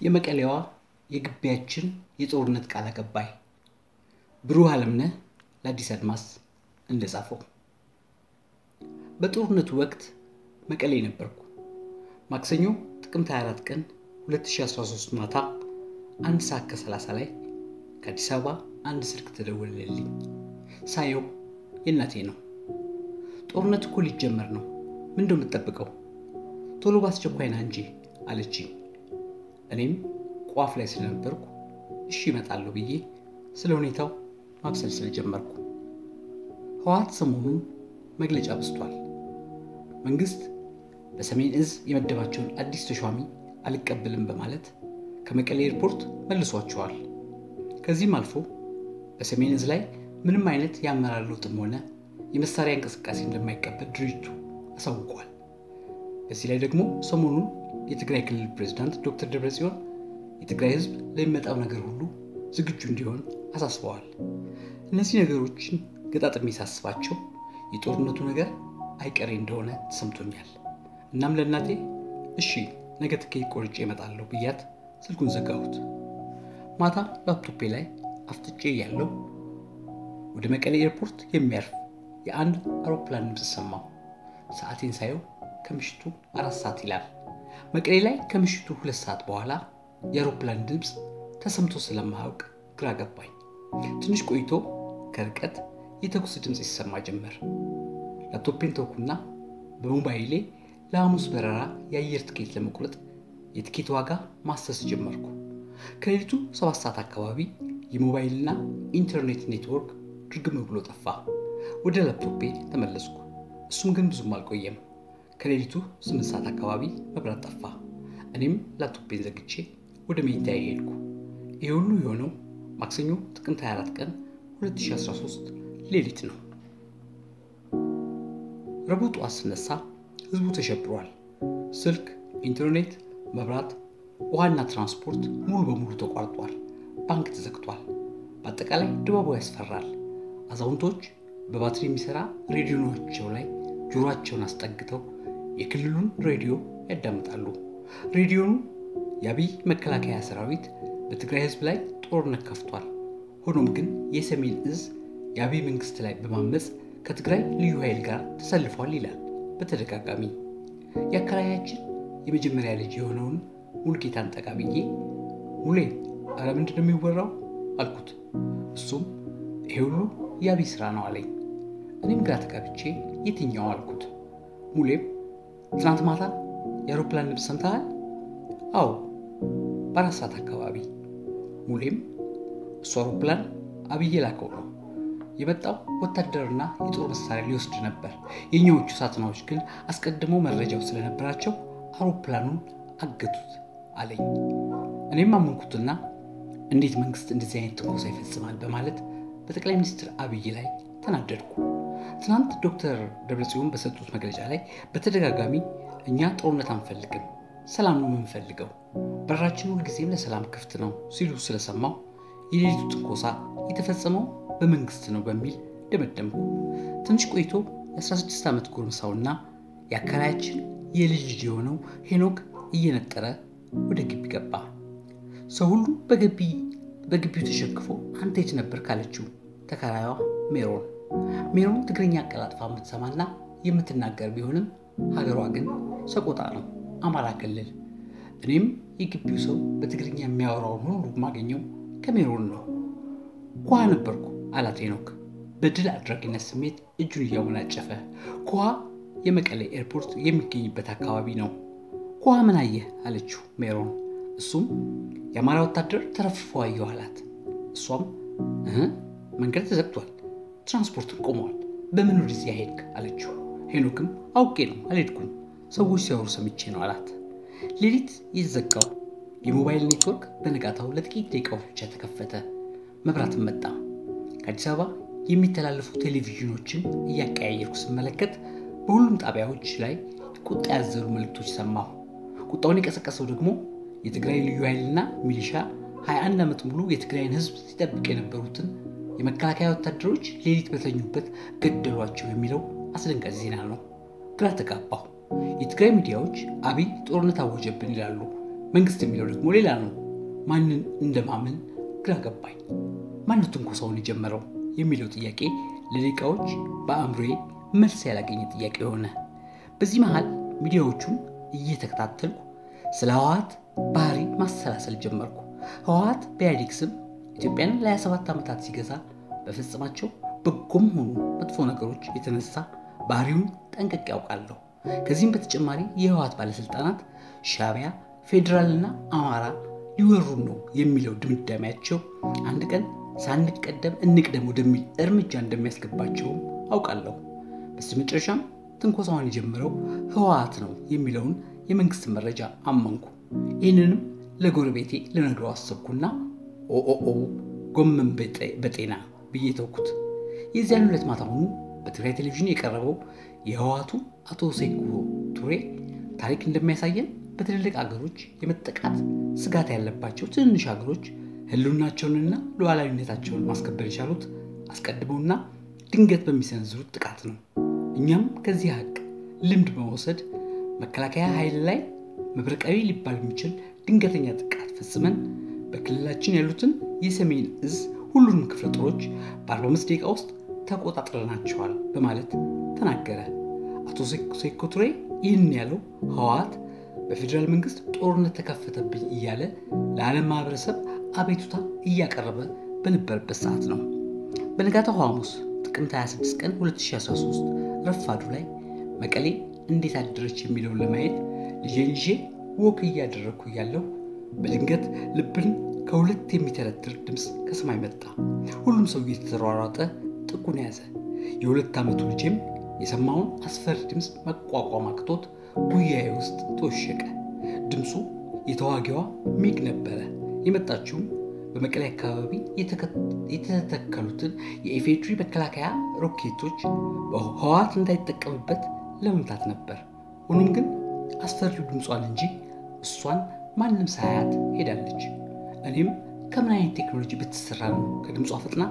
የመቀሌዋ የግቢያችን የጦርነት ቃል አቀባይ ብሩህ አለምነህ ለአዲስ አድማስ እንደጻፈው በጦርነቱ ወቅት መቀሌ ነበርኩ። ማክሰኞ ጥቅምት 24 ቀን 2013 ማታ አንድ ሰዓት ከ30 ላይ ከአዲስ አበባ አንድ ስልክ ተደወለልኝ። ሳየው የእናቴ ነው። ጦርነት እኮ ሊጀመር ነው። ምን እንደምትጠብቀው ቶሎ በአስቸኳይ ና እንጂ አለችኝ። እኔም ቋፍ ላይ ስለነበርኩ እሺ እመጣለሁ ብዬ ስለ ሁኔታው ማብሰልሰል ጀመርኩ። ህወሓት ሰሞኑን መግለጫ በስቷል። መንግስት በሰሜን እዝ የመደባቸውን አዲስ ተሿሚ አልቀበልም በማለት ከመቀሌ ኤርፖርት መልሷቸዋል። ከዚህም አልፎ በሰሜን እዝ ላይ ምንም አይነት የአመራር ለውጥም ሆነ የመሳሪያ እንቅስቃሴ እንደማይቀበል ድርጅቱ አሳውቋል። በዚህ ላይ ደግሞ ሰሞኑን የትግራይ ክልል ፕሬዚዳንት ዶክተር ደብረጽዮን የትግራይ ህዝብ ለሚመጣው ነገር ሁሉ ዝግጁ እንዲሆን አሳስበዋል። እነዚህ ነገሮችን ገጣጥሜ ሳስባቸው የጦርነቱ ነገር አይቀሬ እንደሆነ ተሰምቶኛል። እናም ለእናቴ እሺ ነገ ትኬት ቆርጬ እመጣለሁ ብያት ስልኩን ዘጋሁት። ማታ ላፕቶፔ ላይ አፍጥጬ ያለው ወደ መቀሌ ኤርፖርት የሚያርፍ የአንድ አውሮፕላን ድምፅ ሰማሁ። ሰዓቴን ሳየው ከምሽቱ አራት ሰዓት ይላል። መቀሌ ላይ ከምሽቱ ሁለት ሰዓት በኋላ የአውሮፕላን ድምፅ ተሰምቶ ስለማያውቅ ግራ ገባኝ። ትንሽ ቆይቶ ከርቀት የተኩስ ድምፅ ይሰማ ጀመር። ላፕቶፔን ተውኩና በሞባይሌ ለሐሙስ በረራ የአየር ትኬት ለመቁረጥ የትኬት ዋጋ ማሰስ ጀመርኩ። ከሌሊቱ ሰባት ሰዓት አካባቢ የሞባይልና ኢንተርኔት ኔትወርክ ድርግም ብሎ ጠፋ። ወደ ላፕቶፔ ተመለስኩ። እሱም ግን ብዙም አልቆየም። ከሌሊቱ ስምንት ሰዓት አካባቢ መብራት ጠፋ። እኔም ላፕቶፔን ዘግቼ ወደ መኝታ ሄድኩ። ይህ ሁሉ የሆነው ማክሰኞ ጥቅምት 24 ቀን 2013 ሌሊት ነው። ረቡዕ ጠዋት ስነሳ ህዝቡ ተሸብሯል። ስልክ፣ ኢንተርኔት፣ መብራት፣ ውሃና ትራንስፖርት ሙሉ በሙሉ ተቋርጧል። ባንክ ተዘግቷል። በአጠቃላይ ድባቡ ያስፈራል። አዛውንቶች በባትሪ የሚሰራ ሬዲዮናቸው ላይ ጆሮአቸውን አስጠግተው የክልሉን ሬዲዮ ያዳምጣሉ። ሬዲዮኑ የአብይ መከላከያ ሰራዊት በትግራይ ህዝብ ላይ ጦርነት ከፍቷል። ሆኖም ግን የሰሜን እዝ የአብይ መንግስት ላይ በማመፅ ከትግራይ ልዩ ኃይል ጋር ተሰልፏል ይላል በተደጋጋሚ። የአከራያችን የመጀመሪያ ልጅ የሆነውን ሙልጌታን ጠጋ ብዬ ሙሌ፣ አረ ምንድን ነው የሚወራው አልኩት። እሱም ይሄ ሁሉ የአብይ ስራ ነው አለኝ። እኔም ግራ ተጋብቼ የትኛው አልኩት። ሙሌም ትናንት ማታ የአውሮፕላን ድምፅ ሰምተሃል? አዎ በአራት ሰዓት አካባቢ። ሙሌም እሱ አውሮፕላን አብይ የላከው ነው የመጣው ወታደርና የጦር መሳሪያ ሊወስድ ነበር። የኛዎቹ ሳትናዎች ግን አስቀድሞ መረጃው ስለነበራቸው አውሮፕላኑን አገቱት አለኝ። እኔም አመንኩትና እንዴት መንግስት እንደዚህ አይነት ትንኮሳ ይፈጽማል በማለት በጠቅላይ ሚኒስትር አብይ ላይ ተናደድኩ። ትናንት ዶክተር ደብረጽዮን በሰጡት መግለጫ ላይ በተደጋጋሚ እኛ ጦርነት አንፈልግም፣ ሰላም ነው የምንፈልገው፣ በራችን ሁልጊዜም ለሰላም ክፍት ነው ሲሉ ስለሰማው የሌሊቱ ትንኮሳ የተፈጸመው በመንግስት ነው በሚል ደመደምኩ። ትንሽ ቆይቶ የ16 ዓመት ጎርምሳውና የአከራያችን የልጅ ልጅ የሆነው ሄኖክ እየነጠረ ወደ ግቢ ገባ። ሰው ሁሉ በግቢው ተሸክፎ አንተ የት ነበር ካለችው ተከራዩዋ ሜሮን ሜሮን ትግርኛ አቀላጥፋ የምትሰማና የምትናገር ቢሆንም ሀገሯ ግን ሰቆጣ ነው፣ አማራ ክልል። እኔም የግቢው ሰው በትግርኛ የሚያወራውን ሁሉ የማገኘው ከሜሮን ነው። ኩሃ ነበርኩ አላት ሄኖክ በድል አድራጊነት ስሜት እጁን እያወናጨፈ። ኩሃ የመቀሌ ኤርፖርት የሚገኝበት አካባቢ ነው። ኩሃ ምን አየህ አለችው ሜሮን። እሱም የአማራ ወታደር ተረፍርፎ አየሁ አላት። እሷም መንገድ ተዘግቷል፣ ትራንስፖርትን ቆመዋል፣ በምን ወደዚያ ሄድክ አለችው። ሄኖክም አውቄ ነው አልሄድኩም፣ ሰዎች ሲያወሩ ሰምቼ ነው አላት። ሌሊት የተዘጋው የሞባይል ኔትወርክ በነጋታው ለጥቂት ደቂቃዎች ብቻ ተከፈተ። መብራትም መጣ። ከአዲስ አበባ የሚተላለፉ ቴሌቪዥኖችን እያቀያየርኩ ስመለከት በሁሉም ጣቢያዎች ላይ ቁጣ ያዘሉ መልእክቶች ሰማሁ። ቁጣውን የቀሰቀሰው ደግሞ የትግራይ ልዩ ኃይልና ሚሊሻ 21 ዓመት ሙሉ የትግራይን ሕዝብ ሲጠብቅ የነበሩትን የመከላከያ ወታደሮች ሌሊት በተኙበት ገደሏቸው የሚለው አስደንጋጭ ዜና ነው። ግራ ተጋባሁ። የትግራይ ሚዲያዎች አብይ ጦርነት አወጀብን ይላሉ። መንግስት የሚለው ደግሞ ሌላ ነው። ማንን እንደማምን ግራ ገባኝ። ማን ትንኮሳውን የጀመረው የሚለው ጥያቄ ለደቂቃዎች በአእምሮዬ መልስ ያላገኘ ጥያቄ ሆነ። በዚህ መሃል ሚዲያዎቹን እየተከታተልኩ ስለ ህወሓት ባህሪ ማሰላሰል ጀመርኩ። ህወሓት በኢህአዴግ ስም ኢትዮጵያን ለ27 ዓመታት ሲገዛ በፈጸማቸው በጎም ሆኑ መጥፎ ነገሮች የተነሳ ባህሪውን ጠንቅቄ ያውቃለሁ። ከዚህም በተጨማሪ የህወሓት ባለሥልጣናት ሻዕቢያ፣ ፌዴራልና አማራ ሊወሩን ነው የሚለው ድምዳሜያቸው አንድ ቀን ሳንቀደም እንቅደም ወደሚል እርምጃ እንደሚያስገባቸውም አውቃለሁ። በስተመጨረሻም ትንኮሳውን የጀመረው ህወሓት ነው የሚለውን የመንግስት መረጃ አመንኩ። ይህንንም ለጎረቤቴ ልነግረው አሰብኩና ኦኦኦ ጎመን በጤና ብዬ ተውኩት። የዚያን ዕለት ማታ ሆኑ በትግራይ ቴሌቪዥን የቀረበው የህወሓቱ አቶ ሴኩ ቱሬ ታሪክ እንደሚያሳየን በትልልቅ አገሮች የመጠቃት ስጋት ያለባቸው ትንንሽ ሀገሮች ህልውናቸውንና ሉዓላዊነታቸውን ማስከበር የቻሉት አስቀድመውና ድንገት በሚሰነዝሩት ጥቃት ነው። እኛም ከዚህ ሀቅ ልምድ በመውሰድ መከላከያ ኃይል ላይ መብረቃዊ ሊባል የሚችል ድንገተኛ ጥቃት ፈጽመን በክልላችን ያሉትን የሰሜን እዝ ሁሉንም ክፍለ ጦሮች በ45 ደቂቃ ውስጥ ተቆጣጥረናቸዋል በማለት ተናገረ። አቶ ሴኮ ቱሬ ይህን ያለው ህወሓት በፌዴራል መንግስት ጦርነት ተከፈተብኝ እያለ ለዓለም ማህበረሰብ አቤቱታ እያቀረበ በነበረበት ሰዓት ነው። በነጋታው ሐሙስ ጥቅምት 26 ቀን 2013 ረፋዱ ላይ መቀሌ እንዴት አደረች የሚለውን ለማየት ልጄን ይዤ ወክ እያደረግኩ እያለሁ በድንገት ልብን ከሁለት የሚተረትር ድምፅ ከሰማይ መጣ። ሁሉም ሰው እየተሯሯጠ ጥቁን ያዘ። የሁለት ዓመቱ ልጄም የሰማውን አስፈሪ ድምፅ መቋቋም አቅቶት ጉያዬ ውስጥ ተወሸቀ። ድምፁ የተዋጊዋ ሚግ ነበረ። የመጣችውም በመቀሌ አካባቢ የተተከሉትን የኢፌድሪ መከላከያ ሮኬቶች ህወሓት እንዳይጠቀምበት ለመምታት ነበር። ሆኖም ግን አስፈሪው ድምጿን እንጂ እሷን ማንም ሳያት ሄዳለች። እኔም ከምን አይነት ቴክኖሎጂ ብትሰራ ነው ከድምጿ ፍጥና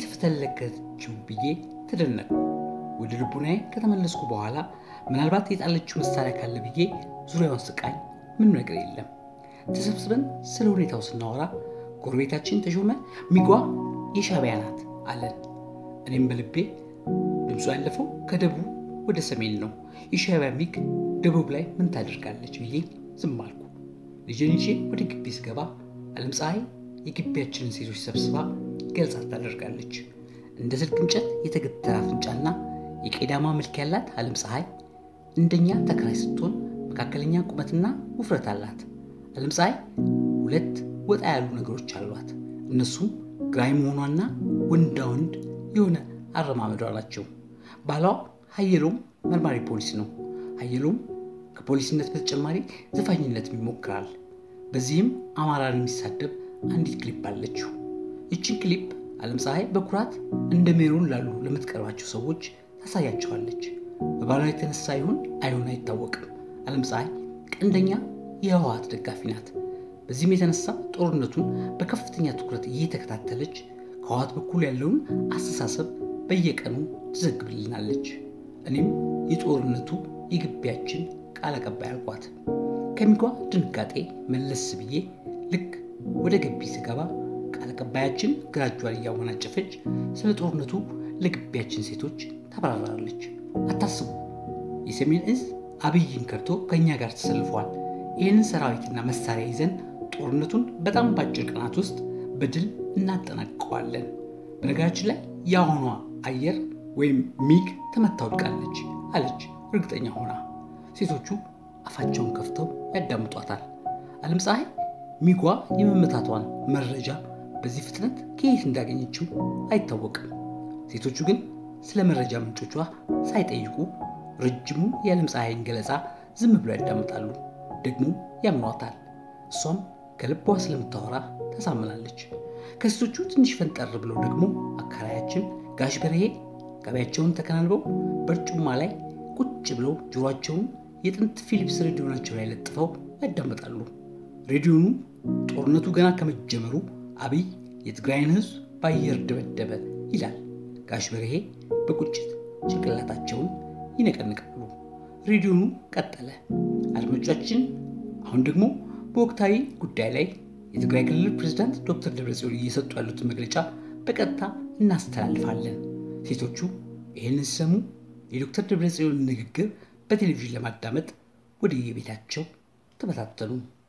የተፈተለከችው ብዬ ተደነቁ። ወደ ልቡናዬ ከተመለስኩ በኋላ ምናልባት የጣለችው መሳሪያ ካለ ብዬ ዙሪያውን ስቃኝ ምንም ነገር የለም። ተሰብስበን ስለ ሁኔታው ስናወራ ጎረቤታችን ተሾመ ሚጓ የሻዕቢያ ናት አለን። እኔም በልቤ ድምፁ ያለፈው ከደቡብ ወደ ሰሜን ነው፣ የሻዕቢያ ሚግ ደቡብ ላይ ምን ታደርጋለች ብዬ ዝም አልኩ። ልጄን ይዤ ወደ ግቢ ስገባ ዓለም ፀሐይ የግቢያችንን ሴቶች ሰብስባ ገልጻ ታደርጋለች። እንደ ስልክ እንጨት የተገተረ አፍንጫና የቄዳማ መልክ ያላት ዓለም ፀሐይ እንደኛ ተከራይ ስትሆን መካከለኛ ቁመትና ውፍረት አላት። ዓለም ፀሐይ ሁለት ወጣ ያሉ ነገሮች አሏት። እነሱም ግራኝ መሆኗና ወንዳ ወንድ የሆነ አረማመዷ ናቸው። ባሏ ሀየሎም መርማሪ ፖሊስ ነው። ሀየሎም ከፖሊስነት በተጨማሪ ዘፋኝነትም ይሞክራል። በዚህም አማራን የሚሳደብ አንዲት ክሊፕ አለችው። ይችን ክሊፕ ዓለም ፀሐይ በኩራት እንደ ሜሮን ላሉ ለምትቀርባቸው ሰዎች ታሳያቸዋለች። በባሏ የተነሳ ይሁን አይሆን አይታወቅም። ዓለም ፀሐይ ቀንደኛ የህወሓት ደጋፊ ናት። በዚህም የተነሳ ጦርነቱን በከፍተኛ ትኩረት እየተከታተለች ከህወሓት በኩል ያለውን አስተሳሰብ በየቀኑ ትዘግብልናለች። እኔም የጦርነቱ የግቢያችን ቃል አቀባይ አልኳት። ከሚጓ ድንጋጤ መለስ ብዬ ልክ ወደ ግቢ ስገባ ቃል አቀባያችን ግራ እጇን እያወናጨፈች ስለ ጦርነቱ ለግቢያችን ሴቶች ታብራራለች። አታስቡ፣ የሰሜን እዝ አብይን ከድቶ ከእኛ ጋር ተሰልፏል። ይህንን ሰራዊትና መሳሪያ ይዘን ጦርነቱን በጣም በአጭር ቀናት ውስጥ በድል እናጠናቅቀዋለን። በነገራችን ላይ የአሁኗ አየር ወይም ሚግ ተመታ ወድቃለች አለች እርግጠኛ ሆና። ሴቶቹ አፋቸውን ከፍተው ያዳምጧታል። ዓለም ፀሐይ ሚጓ የመመታቷን መረጃ በዚህ ፍጥነት ከየት እንዳገኘችው አይታወቅም። ሴቶቹ ግን ስለ መረጃ ምንጮቿ ሳይጠይቁ ረጅሙ የዓለም ፀሐይን ገለጻ ዝም ብሎ ያዳምጣሉ፣ ደግሞ ያምኗታል። እሷም ከልቧ ስለምታወራ ታሳምናለች። ከሴቶቹ ትንሽ ፈንጠር ብለው ደግሞ አከራያችን ጋሽ በርሄ ገበያቸውን ተከናንበው በርጩማ ላይ ቁጭ ብለው ጆሯቸውን የጥንት ፊሊፕስ ሬዲዮናቸው ላይ ለጥፈው ያዳምጣሉ። ሬዲዮኑ ጦርነቱ ገና ከመጀመሩ አብይ የትግራይን ሕዝብ በአየር ደበደበ ይላል። ጋሽ በርሄ በቁጭት ጭንቅላታቸውን ይነቀንቃሉ። ሬዲዮኑ ቀጠለ። አድማጮቻችን፣ አሁን ደግሞ በወቅታዊ ጉዳይ ላይ የትግራይ ክልል ፕሬዝዳንት ዶክተር ደብረጽዮን እየሰጡ ያሉትን መግለጫ በቀጥታ እናስተላልፋለን። ሴቶቹ ይህንን ሲሰሙ የዶክተር ደብረጽዮን ንግግር በቴሌቪዥን ለማዳመጥ ወደ የቤታቸው ተበታተኑ።